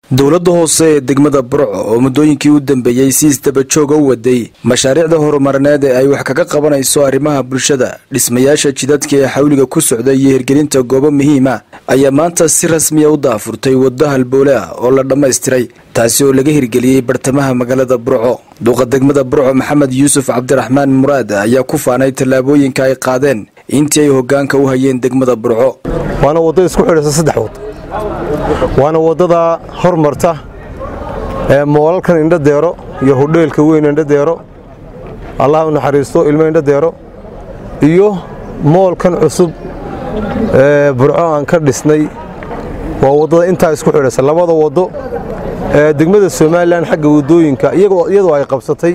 dowladda hoose ee degmada burco oo muddooyinkii u dambeeyey si isdabajooga u waday mashaariicda horumarineed ee ay wax kaga qabanayso arrimaha bulshada dhismayaasha jidadka ee xawliga ku socda iyo hirgelinta goobo muhiima ayaa maanta si rasmiya u daafurtay waddo halboole ah oo la dhammaystiray taasi oo laga hirgeliyey bartamaha magaalada burco duuqa degmada burco maxamed yuusuf cabdiraxmaan muraad ayaa ku faanay tallaabooyinka ay qaadeen intii ay hoggaanka u hayeen degmada burco waana waddo isku xidhaysa saddex wad waana waddada hormarta ee moolalkan indhadeero iyo hodheelka weyn indhadeero allah u naxariisto ilmo indhadeero iyo moolkan cusub ee burco aan ka dhisnay waa waddada intaa isku xidhaysa labada waddo ee degmada somalilan xagga waddooyinka iyadoo ay qabsatay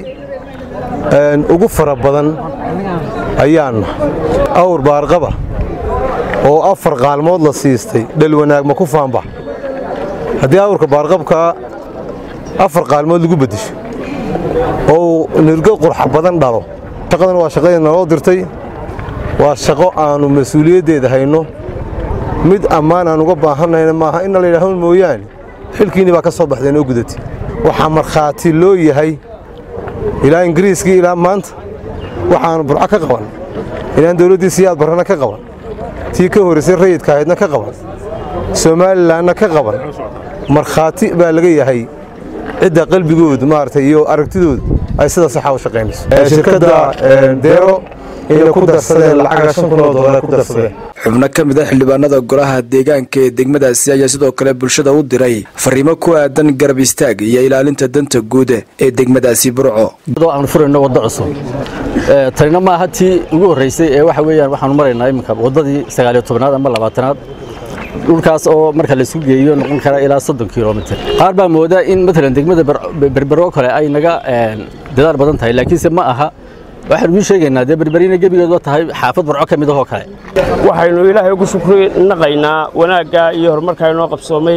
ugu fara badan ayaanna awr baarqaba oo afar qaalmood la siistay dhal wanaag ma ku faanbax haddii awrka baarqabkaa afar qaalmood lagu beddesho oo nirgo qurxa badan dhalo shaqadan waa shaqadii naloo dirtay waa shaqo aannu mas-uuliyaddeeda hayno mid ammaan aan uga baahannayna maaha inna layidhaaho mooyaane xilkiinni baa ka soo baxdeen oo gudatay waxaa markhaati loo yahay ilaa ingiriiskii ilaa maanta waxaannu burco ka qaban ilaan dawladdii siyaad barrana ka qaban tii ka horraysay rayidka ahaydna ka qaban somalilanna ka qaban markhaati baa laga yahay cidda qalbigoodu maaragtay iyo aragtidoodu ay sida saxa u shaqaynayso shirkadda deero inay ku darsadeen lacaga shan kun oo doolar ku darsadeen xubno ka mid a xildhibaanada golaha deegaanka ee degmadaasi ayaa sidoo kale bulshada u diray fariimo ku aadan garab istaag iyo ilaalinta danta guud ee degmadaasi burco aan furayno waddo cusub tanina maaha tii ugu horraysay ee waxa weeyaan waxaanu maraynaa iminka waddadii sagaaliyo tobnaad ama labaatanaad dhulkaas oo marka laisku geeyo noqon kara ilaa soddon kilomitir qaar baa moodaa in matalan degmada berbero kale ay naga dadaal badan tahay laakiinse ma aha waxaanu ii sheegaynaa dee berberina gebigeedba tahay xaafad burco ka mid ahoo kale waxaynu ilaahay ugu shukri naqaynaa wanaagga iyo horumarka inoo qabsoomay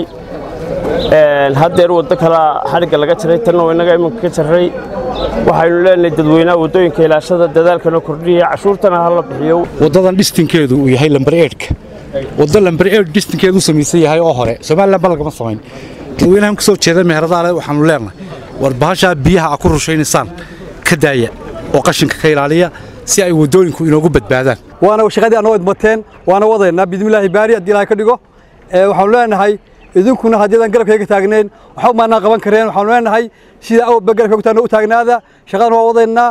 haddeer waddo kalaa xadhigga laga jaray tanna inaga iminka ka jarray waxaynu leenahay dadweynaha waddooyinka ilaashada dadaalkana kordhiya cashuurtana ha la bixiyo waddadan dhistinkeedu uu yahay lambar eedhka waddo lambar eedh dhistinkeedu u samaysan yahay oo hore somalilan ba lagama samayn dadweynahan ka soo jeeda meheradaale waxaanu leenahay war bahashaa biyaha a ku rushaynaysaan ka daaya oo qashinka ka ilaaliya si ay waddooyinku inoogu badbaadaan waana shaqadii anoo idmateen waana wadaynaa bidmillaahi baari haddii ilahay ka dhigo waxaanu leenahay idinkuna haddiidan garabkayga taagnayn waxba maanaa qaban kareen waxaanu leenahay sida awba garabkayga taagna u taagnaada shaqadan waa wadaynaa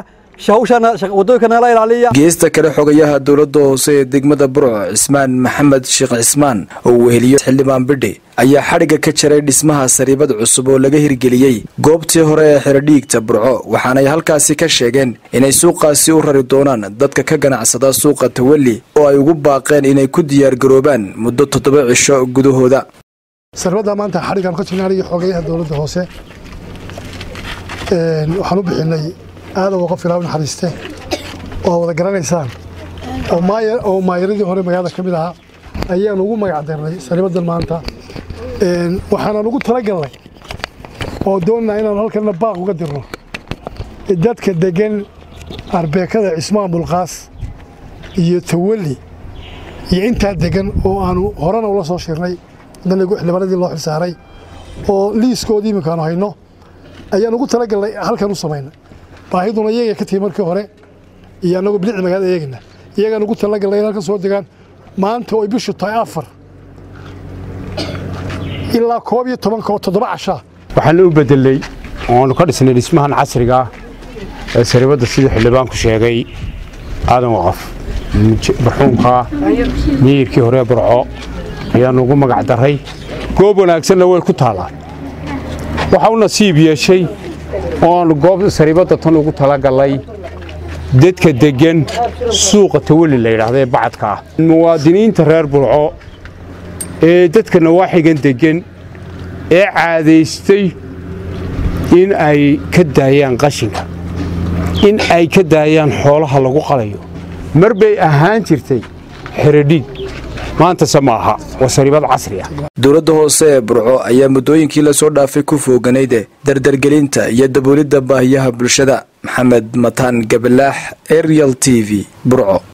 geesta kale xogayaha dowladda hoose ee degmada burco cismaan maxamed sheekh cismaan oo uu weheliyo xildhibaan bidhi ayaa xadhigga ka jaray dhismaha sariibad cusub oo laga hirgeliyey goobtii hore ee xirodhiigta burco waxaanay halkaasi ka sheegeen inay suuqaasi u rari doonaan dadka ka ganacsada suuqa tawalli oo ay ugu baaqeen inay ku diyaargaroobaan muddo toddoba cisho gudahooda saribadda maanta xadhiggaan ka jirnaaniyo xogayaha dowladda hoose waxaan u bixinay aada uga qof ilaa u naxariiste oo wada garanaysaan oo maayaradii hore magaalada ka mid ahaa ayaan ugu magac darnay sariibadan maanta waxaanan ugu talagalnay oo doonnaa inaanu halkanna baaq uga dirno dadka deggan arbeekada cismaan bulqaas iyo tawalli iyo intaa deggan oo aanu horena ula soo shirnay haddana xildhibaanadii loo xilsaaray oo liiskoodii iminkaanu hayno ayaan ugu talagalnay halkan u samaynay baahiduna iyaga ka timi markii hore iyo annagoo bilicda magaalada eegayna iyagaan ugu talagalnay in halkan soo degaan maanta oy bishu tahay afar ilaa koob iyo tobanka oo toddoba cashaa waxaan u bedelay oonu ka dhisnay dhismahan casriga ee saribadda sidii xildhibaanku sheegay aadan waqaf barxuunka miyirkii hore burco ayaannu ugu magac darray goob wanaagsanna way ku taallaan waxa u nasiib yeeshay ooaanu goob sariibadda tan ugu talagallay dadka deggan suuqa tawalli la yidhaahda ee bacadka ah muwaadiniinta reer burco ee dadka nawaaxigan deggan ee caadaystay in ay ka daayaan qashinka in ay ka daayaan xoolaha lagu qalayo mar bay ahaan jirtay xeradhiig maantase ma aha waa sariibad casri ah dowladda hoose ee burco ayaa muddooyinkii lasoo dhaafay ku fooganayde dardargelinta iyo daboolidda baahiyaha bulshada maxamed mataan gabalaax arial t v burco